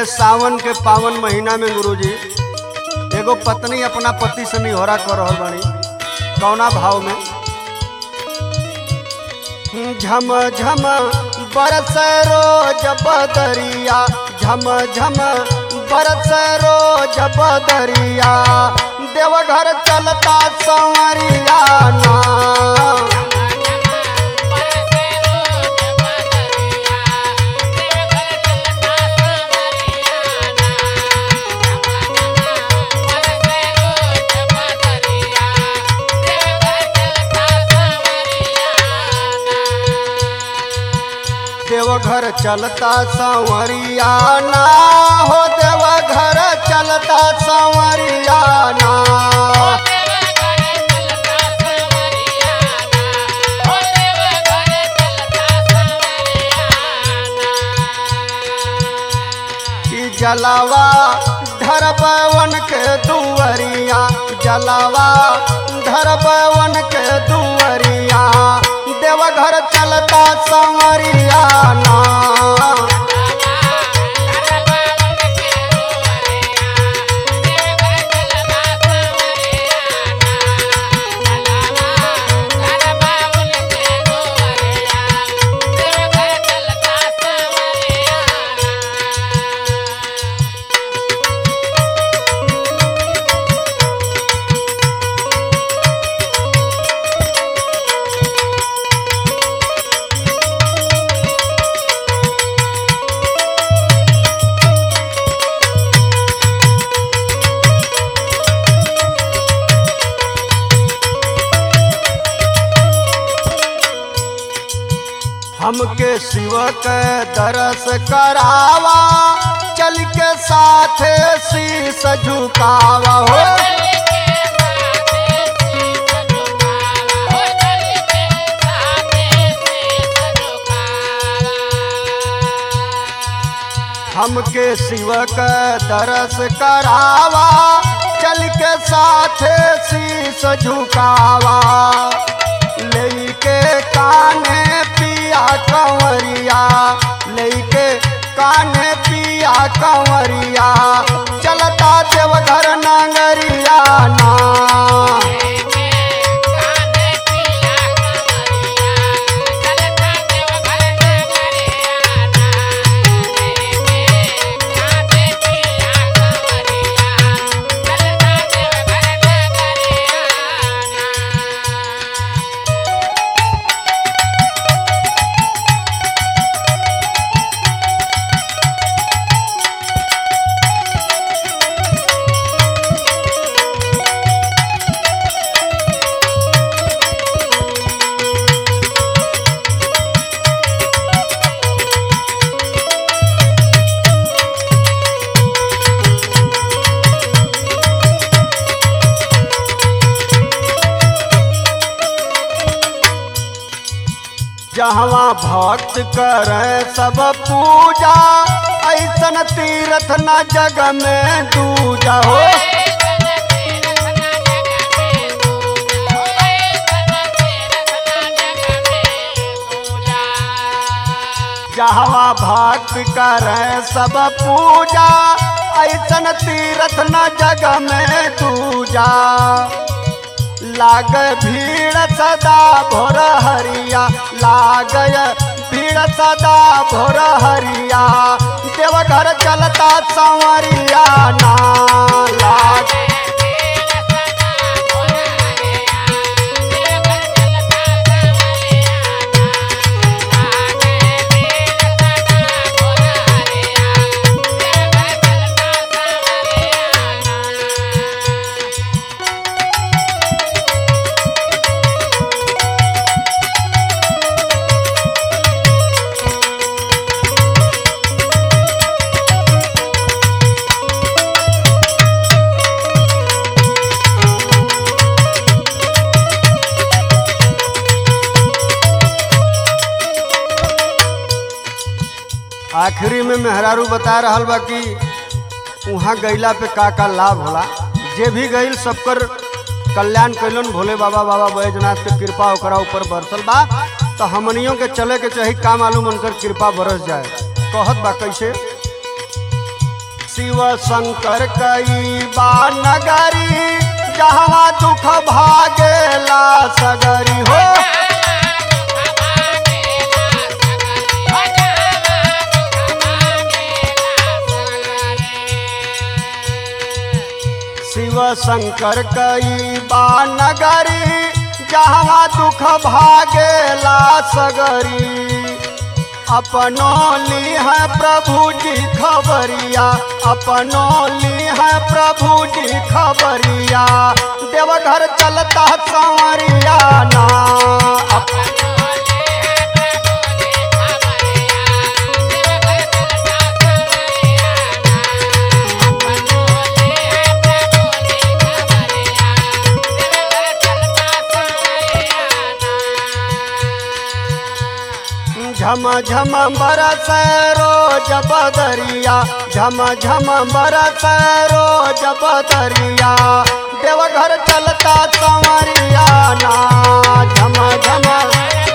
सावन के पावन महीना में गुरुजी एगो पत्नी अपना पति से निहोरा कर रहल बानी कौना भाव में झम झम बरस रोज बदरिया झम झम बरस रोज बदरिया देवघर चलता संवरिया ना देवघर चलता संवरिया ना हो देवघर चलता संवरिया ना कि जलावा धरबवन के दुवरिया जलावा धरबवन के दुवरिया देवघर चलता संवरिया ना हमके शिव के दरस करावा चल के साथ शीस झुकावा हो हमके शिव के दरस करावा चल के साथ शीस झुकावा लेके काने पिया कंवरिया लेके काने पिया कंवरिया चलता देवघर नगरिया ना जहवा भक्त करे सब पूजा ऐसन तीर्थ न जग में दूजा हो जहवा भक्त करे सब पूजा ऐसन तीर्थ न जग में दूजा लाग भीड़ सदा भोर हरिया लागय भीड़ सदा भोर हरिया देवघर चलता संवरिया ना लाग आखिरी में मेहरारू बता रहल बा कि वहाँ गईला पे का का लाभ होला जे भी गईल सबकर कल्याण कैलन भोले बाबा बाबा बैजनाथ के कृपा ओकरा ऊपर बरसल बा तो हमनियों के चले के चाही का मालूम उनकर कृपा बरस जाए कहत बा कैसे शिव शंकर कई बा नगरी जहाँ दुख भागेला सगरी हो शिव शंकर कई बा नगरी जहाँ दुख भागेला सगरी अपनो ली है प्रभु जी खबरिया अपनो ली है प्रभु जी खबरिया देवघर चलता संवरिया ना अप- झम झम बरस रोज बदरिया झम झम बरस रोज बदरिया देवघर चलता संवरिया ना झम झम